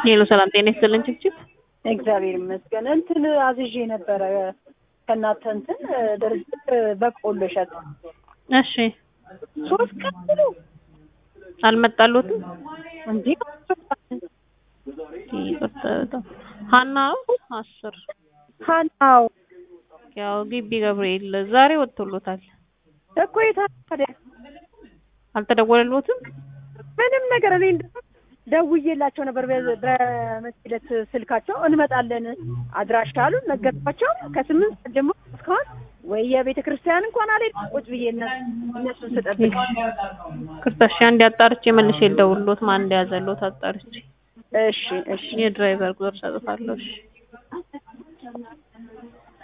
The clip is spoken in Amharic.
ሄሎ ሰላም ጤና ይስጥልን ችብችብ እግዚአብሔር ይመስገን። እንትን አዝዤ ነበረ ከእናንተ እንትን ድርጅት በቆሎ እሸት እሺ ሶስት ቀን ሙሉ አልመጣሉትም እንዴ ይቅርታ በጣም ሀና ነው አስር ሀናው ያው ግቢ ገብርኤል ዛሬ ወጥቶሎታል እኮ የታ- ታዲያ አልተደወለልዎትም ምንም ነገር እኔ እንደውም ደውዬላቸው ነበር በ- በመስለት ስልካቸው እንመጣለን አድራሻ አሉን ነገርኳቸው ከስምንት ሰዓት ጀምሮ እስካሁን ወይ የቤተ ክርስቲያን እንኳን አልሄድኩም ቁጭ ብዬ እነ- እነሱን ስጠብቅ ክርታሽ አንድ አጣርቼ መልሼ ልደውልልዎት ማን እንደያዘልዎት አጣርቼ እሺ እሺ የድራይቨር ቁጥር ሰጥታለሁ እሺ